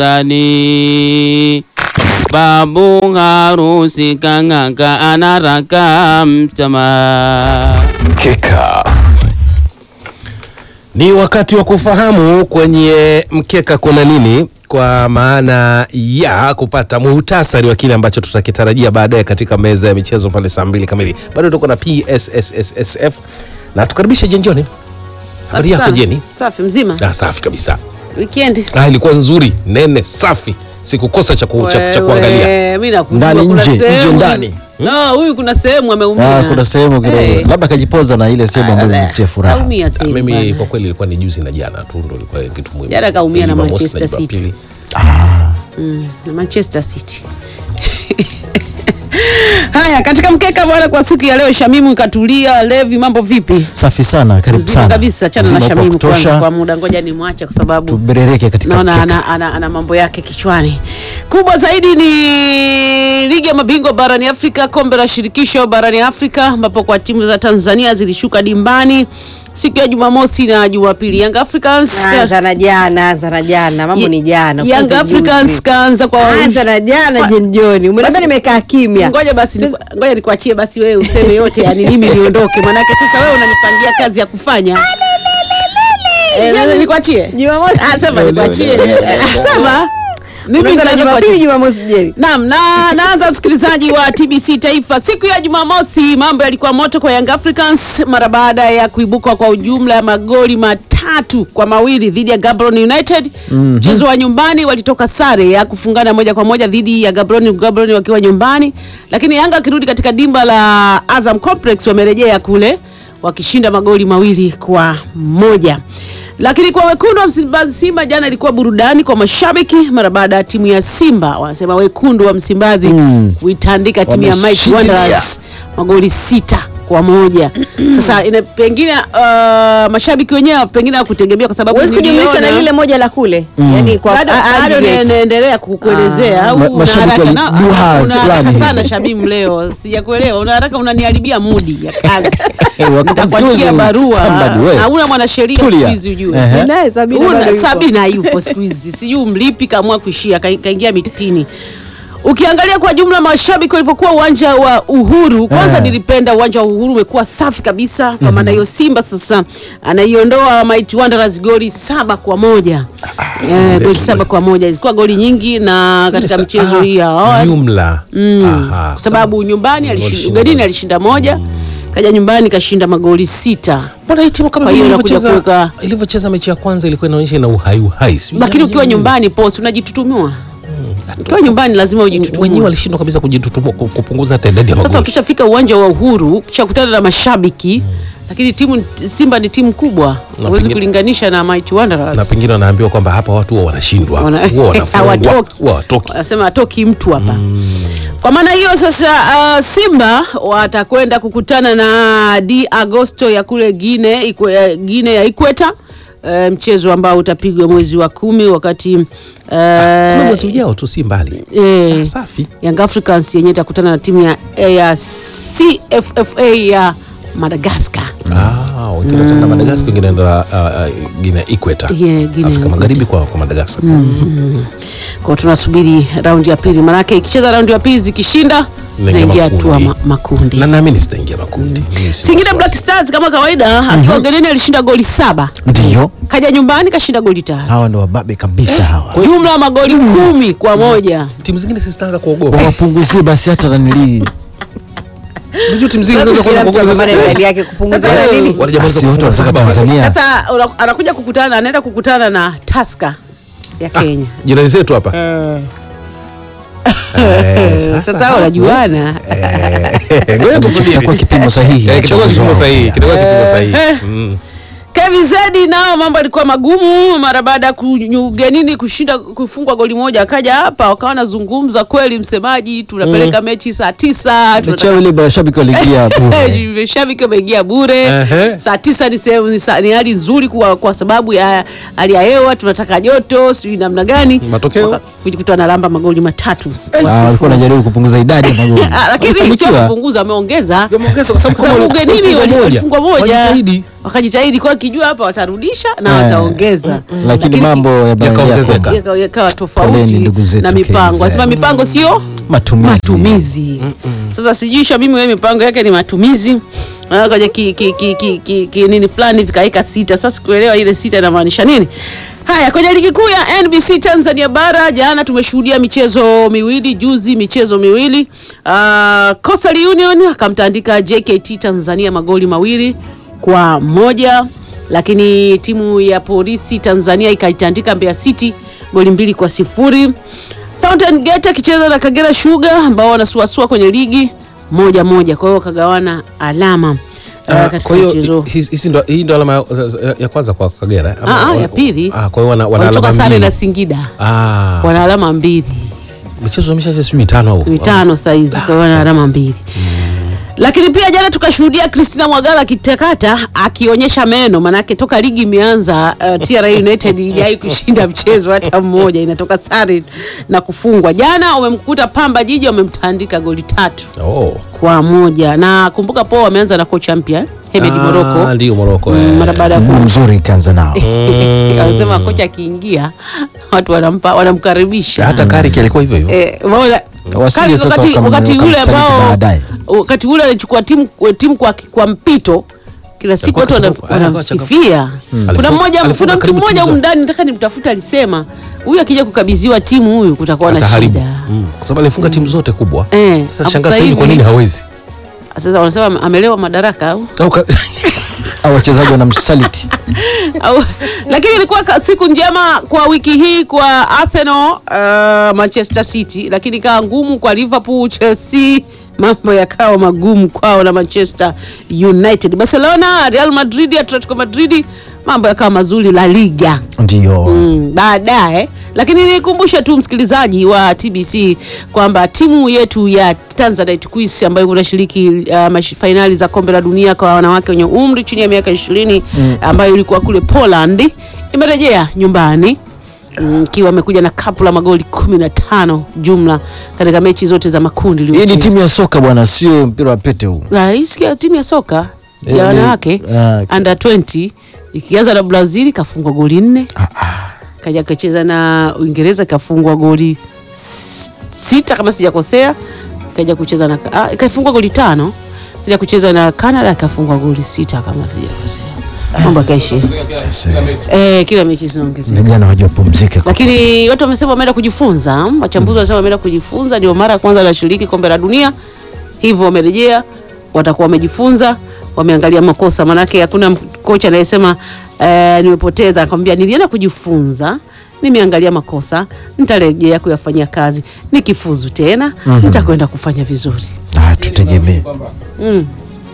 Dani babu harusi kang'aka anaraka mtama. Mkeka. Ni wakati wa kufahamu kwenye mkeka kuna nini, kwa maana ya kupata muhtasari wa kile ambacho tutakitarajia baadaye katika meza ya michezo pale saa mbili kamili. Bado tuko na PSSSF na tukaribishe Jenjoni. Habari yako Sana. Jeni? Safi mzima. Ah, safi kabisa. Weekend. Ah, ilikuwa nzuri, nene, safi, sikukosa cha, ku, cha, cha kuangalia. Wewe, mimi nakujua Ndani, kuna nje, sehemu- nje, ndani. No, huyu kuna sehemu ameumia. Ah, kuna sehemu kidogo Eh. labda kajipoza na ile sehemu ambayo imemtia furaha. Kaumia Ah, tena Mimi bwana. kwa kweli ilikuwa ni juzi na jana tu ndo ilikuwa kitu muhimu. Jana kaumia na Jumamosi Manchester City. Jumapili. Mm, na Manchester City. Haya, katika mkeka bwana, kwa siku ya leo Shamimu katulia. Levi, mambo vipi? Safi sana, karibu Mzima sana. kabisa, chana na Mzima upo Shamimu kutosha. kwanza kwa muda, ngoja nimwache kwa sababu Tuberereke katika naona mkeka. ana, ana, ana mambo yake kichwani. Kubwa zaidi ni ligi ya mabingwa barani Afrika, kombe la shirikisho barani Afrika, ambapo kwa timu za Tanzania zilishuka dimbani siku ya Jumamosi na Jumapili. Young Africans Anza na jana, anza na jana, mambo ni jana. Young usianze Africans juzi. kaanza kwa Anza na jana Kwa- Jen John. Umeona Basi- nimekaa kimya. Ngoja basi ni, ngoja nikuachie basi wewe useme yote, yani mimi niondoke, manake sasa wewe unanipangia kazi ya kufanya. Eh, nikuachie Jumamosi. Ah, sema nikuachie. Sema mimi Unaanza na nitaje Jumapili, kuachia. Jumamosi Jeri. Naam, na naanza msikilizaji wa TBC Taifa. Siku ya Jumamosi mambo yalikuwa moto kwa Young Africans mara baada ya kuibuka kwa ujumla ya magoli matatu kwa mawili dhidi ya Gaborone United. Mchezo wa nyumbani walitoka sare ya kufungana moja kwa moja dhidi ya Gaborone, Gaborone wakiwa nyumbani, lakini Yanga akirudi katika dimba la Azam Complex wamerejea kule wakishinda magoli mawili kwa moja. Lakini kwa wekundu wa Msimbazi Simba jana ilikuwa burudani kwa mashabiki mara baada ya timu ya Simba wanasema wekundu wa Msimbazi kuitandika timu ya Mighty Wameshindilia. Wanderers magoli sita kwa moja. Sasa ina, pengine uh, mashabiki wenyewe pengine hawakutegemea kwa sababu Huwezi kujumlisha na niliona- lile moja la kule. Yaani kwa bado a- bado aggregate. naendelea kukuelezea au Ma- una mashabiki haraka na- waliduha una haraka fulani sana hivi. Shabimu leo sijakuelewa una haraka unaniharibia mudi ya kazi Eh, wako nitakuandikia confusing barua somebody, we. hauna mwanasheria siku Tulia. hizi ujue Ehe. Naye Sabina Una- bado yupo. Sabina yupo siku hizi, sijui mlipi kaamua kuishia ka- kaingia mitini. Ukiangalia kwa jumla mashabiki walivyokuwa uwanja wa Uhuru, kwanza Eh. nilipenda uwanja wa Uhuru umekuwa safi kabisa. Kwa maana hiyo Simba sasa anaiondoa Mighty Wanderers goli saba kwa moja eh, goli saba kwa moja ilikuwa goli nyingi, na katika Sa- mchezo aha, hii ya awali jumla Aha, kwa sababu nyumbani Goli alishi- shinda. ugenini alishinda moja, kaja nyumbani kashinda magoli sita. Mbona hii timu kama Kwa hiyo vile inakuja ilivyocheza kuweka- ilivyocheza mechi ya kwanza ilikuwa inaonyesha ina uhai uhai. sijui Lakini jana ukiwa nini. nyumbani post unajitutumua, ukiwa nyumbani lazima wenyewe ujitutumue. walishindwa kabisa kujitutumua ku- kupunguza hata idadi ya Sasa magoli. ukishafika uwanja wa Uhuru ukishakutana na mashabiki lakini timu Simba ni timu kubwa, Na huwezi pengine- kulinganisha na Mighty Wanderers. na pengine wanaambiwa kwamba hapa watu huwa wanashindwa Wana- huwa wanafungwa hawatoki. huwa hawatoki. wanasema atoki mtu hapa kwa maana hiyo sasa uh, simba watakwenda kukutana na d agosto ya kule gine, ikwe, eh, gine ya ikweta uh, mchezo ambao utapigwa mwezi wa kumi wakati Na uh, mwezi ujao tu si mbali eh, Ah, safi Young Africans yenyewe itakutana na timu ya, ya CFFA ya Madagascar. Ah, wengine wataenda Madagascar wengine wanaenda uh, uh, Guinea Ikweta Yeah, Guinea Afrika Magharibi kwa, kwa Madagascar Kwa tunasubiri raundi ya pili, manake ikicheza raundi ya pili zikishinda Inaingia naingia makundi. hatua ma, makundi. na naamini sitaingia makundi Mimi sina Singida Black wasiwasi. Stars kama kawaida akiwa ugenini alishinda goli saba, Ndio. kaja nyumbani kashinda goli tatu, Hawa ndo wababe kabisa hawa. jumla ya magoli kumi kwa moja. timu zingine zitaanza kuogopa Wawapunguzie basi hata nanilii. unajua timu zingine zinaanza Kila mtu kuogopa apambane na sasa idadi yake kupunguza Sasa na wewe- nini? wanajamaliza Basi wote kufunga wanataka saba Tanzania. Sasa una- anakuja kukutana, anaenda kukutana na Tusker ya Kenya. jirani zetu hapa Eh, sasa Sasa unajuana Eh, ngoja tusubiri. Kitakuwa kipimo sahihi. Eh, cha kitakuwa uwezo kipimo wao. sahihi kitakuwa kipimo sahihi Eh. Mm. KVZ nao mambo alikuwa magumu mara baada ya kunyu- ugenini kushinda kufungwa goli moja, akaja hapa wakawa wanazungumza kweli, msemaji, tunapeleka mechi saa tisa Mechi tunataka- yao ile mashabiki waliingia bure. mashabiki wameingia bure. Ehe. Saa tisa ni sehemu ni, sa- ni hali nzuri kwa, kwa sababu ya hali ya hewa, tunataka joto, sijui namna gani. Matokeo? Waka- kujikuta analamba magoli matatu Ah, walikuwa wanajaribu kupunguza idadi ya magoli. Ah, lakini sio Walifanikiwa. kupunguza, ameongeza Wameongeza kwa sababu Kwa sababu kama ugenini walifungwa wali- moja, walifungwa moja. walijitahidi. wakajitahidi kwa kijua hapa watarudisha na Eh. wataongeza lakini mambo Yakaongezeka. yabadilika yakawa yakawa Poleni tofauti ndugu zetu na mipango KZ. anasema mipango sio matumizi matumizi sasa sijui Shamimi wewe mipango yake ni matumizi Ah, kaja ki, ki, ki, ki, ki, ki, nini fulani vikaweka sita sasa sikuelewa ile sita inamaanisha nini haya kwenye ligi kuu ya NBC Tanzania bara jana tumeshuhudia michezo miwili juzi michezo miwili uh, Coastal Union akamtandika JKT Tanzania magoli mawili kwa moja lakini timu ya polisi Tanzania ikaitandika Mbeya City goli mbili kwa sifuri Fountain Gate akicheza na Kagera Sugar ambao wanasuasua kwenye ligi moja moja, kwa hiyo wakagawana alama uh, Ah, katika kwa hiyo mchezo hi- hizi ndo- hii ndo alama ya, ya- ya kwanza kwa Kagera eh? Ama- Ah, ah, ya pili. Ah, kwa hiyo wana, wana walitoka alama sare mbili. na Singida Ah, wana alama mbili michezo imeshaisha sijui mitano au mitano saizi, kwa hiyo wana alama mbili lakini pia jana tukashuhudia Christina Mwagala akitakata akionyesha meno, manake toka ligi imeanza uh, TRA United ijai kushinda mchezo hata mmoja, inatoka sare na kufungwa. Jana wamemkuta Pamba Jiji wamemtandika goli tatu Oh. kwa moja, na kumbuka po wameanza na kocha mpya eh, Hemed Ah, Moroko ndio Moroko Mm, eh. mara baada ya ku- mguu mzuri kaanza nao anasema kocha akiingia watu wanampa wanamkaribisha hata Kariki alikuwa hivyo hivyo Eh, umeona? Wasije Kali- sasa wakati, wakam- wakati ule wakamsaliti ambao baadaye. wakati ule alichukua timu timu kwa, kwa mpito kila siku watu wana- Alikuwa kachukua- wanamsifia. Kuna Alifunga- mmoja alifunga kuna mtu karibu mmoja timu humu zote. ndani nataka nimtafute, alisema huyu akija kukabidhiwa timu huyu kutakuwa na ataharibu shida. Mm, kwa sababu alifunga timu zote kubwa Eh, sasa afu shangaa sasa sasa hivi kwa hivi- nini hawezi Sasa wanasema amelewa madaraka au Au ka- au wachezaji wanamsaliti au lakini ilikuwa ka- siku njema kwa wiki hii kwa Arsenal uh, Manchester City, lakini ikawa ngumu kwa Liverpool, Chelsea mambo yakawa magumu kwao na Manchester United. Barcelona, Real Madrid, Atletico Madrid mambo yakawa mazuri La Liga ndio mm, baadaye lakini nikumbushe tu msikilizaji wa TBC kwamba timu yetu ya Tanzanite Queens ambayo kunashiriki uh, mash- fainali za kombe la dunia kwa wanawake wenye umri chini ya miaka ishirini ambayo ilikuwa kule Poland imerejea nyumbani mm, ikiwa amekuja na kapu la magoli kumi na tano jumla katika mechi zote za makundi hii ni iliyocheza. timu ya soka bwana sio mpira wa pete huu Ah, hii sikia timu ya soka Eh, ya ni- wanawake ah, okay. under 20 ikianza na Brazil ikafungwa goli nne kaja kacheza na Uingereza ikafungwa goli s- sita kama sijakosea, ikaja kucheza na ah, ikafungwa goli tano, kaja kucheza na Canada ikafungwa goli sita kama sijakosea, mambo yakaishi eh, kila mechi zinaongezeka vijana wajua pumzike lakini watu wamesema wameenda kujifunza. Wachambuzi wanasema wameenda kujifunza, ndio mara ya kwanza wanashiriki kombe la dunia, hivyo wamerejea, watakuwa wamejifunza, wameangalia makosa. Maanake hakuna m- kocha anayesema eh, nimepoteza, akwambia nilienda kujifunza nimeangalia makosa, nitarejea kuyafanyia kazi, nikifuzu tena nitakwenda kufanya vizuri. Ah, tutegemee Mm.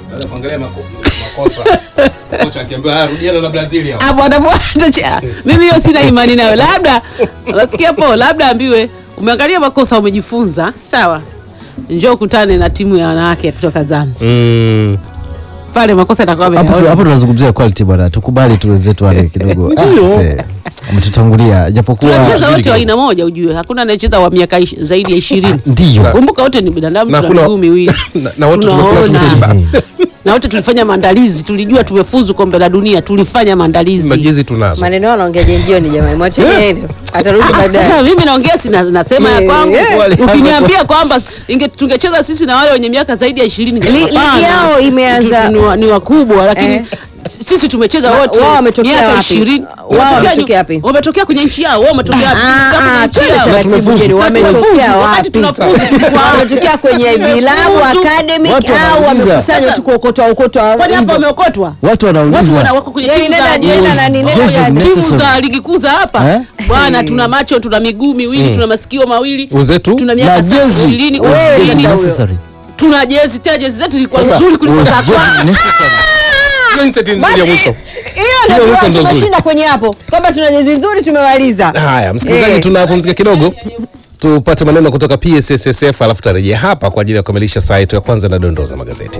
hapo anafuata cha- mimi hiyo sina imani nayo labda unasikia po labda ambiwe umeangalia makosa umejifunza sawa njoo kutane na timu ya wanawake kutoka Zanzibar Mm. pale makosa yatakuwa hapo tu- ameyaona. hapo tunazungumzia quality bwana tukubali tu wenzetu wale kidogo Ah, se, wametutangulia japokuwa tunacheza wote wa aina moja ujue hakuna anayecheza wa miaka ish- zaidi ya ishirini ndio kumbuka wote ni binadamu Na tuna kuna- miguu miwili na- na wote Tunaona. tunasema na wote tulifanya maandalizi tulijua tumefuzu kombe la dunia tulifanya maandalizi majezi tunazo maneno yao anaongea jioni jamani mwacheni aende atarudi Ah, baadaye Sasa mimi naongea si na- nasema ya Yeah, kwangu. yeah. Ukiniambia kwamba inge- tungecheza sisi na wale wenye miaka zaidi ya ishirini Li- ligi yao imeanza- ni, wa- ni wakubwa lakini Eh. sisi tumecheza Ma- wote wao wametokea miaka wapi? ishirini. Wao Wametokea wametokea nyu- wapi? Wametokea kwenye nchi yao, wao wametokea wapi? Ah, Tumetokea kwenye ah, nchi twende yao. taratibu Na jeni, wametokea tumefuzu, wakati wapi? tunafuzu, kwa- wametokea kwenye vilabu Tumefuzu. academic Watu au wanauliza. wamekusanywa tu kuokotwa okotwa Kwani hapa hivyo? wameokotwa? watu Watu wana- wanauliza wako kwenye Yaani timu za- nenda- nenda na nini, nenda ya- timu necessary. za ligi kuu za hapa Eh? bwana, tuna macho, tuna miguu miwili, tuna masikio mawili, Wenzetu? tuna na miaka jezi ishirini, Wewe Was ishirini. sasa huyo. necessary. tuna jezi tena jezi zetu zilikuwa Sasa, nzuri kuliko was za just kwao. necessary. Mindset nzuri ya mwisho hiyo Hiyo ndio wiko ndo nzuri. tumeshinda kwenye hapo kwamba tuna jezi nzuri tumemaliza haya msikilizaji Eh. tunapumzika kidogo tupate maneno kutoka psssf alafu tarejea hapa kwa ajili ya kukamilisha saa yetu ya kwanza na dondoo za magazeti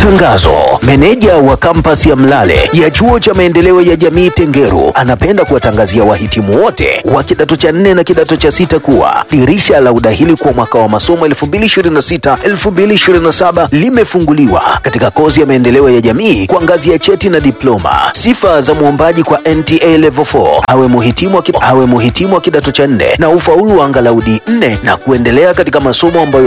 Tangazo. Meneja wa kampasi ya Mlale ya chuo cha maendeleo ya jamii Tengeru anapenda kuwatangazia wahitimu wote wa kidato cha nne na kidato cha sita kuwa dirisha la udahili kwa mwaka wa masomo 2026-2027 limefunguliwa katika kozi ya maendeleo ya jamii kwa ngazi ya cheti na diploma. Sifa za mwombaji kwa NTA Level 4 awe muhitimu wa ki- awe muhitimu wa kidato cha nne na ufaulu wa angalau D4 na kuendelea katika masomo ambayo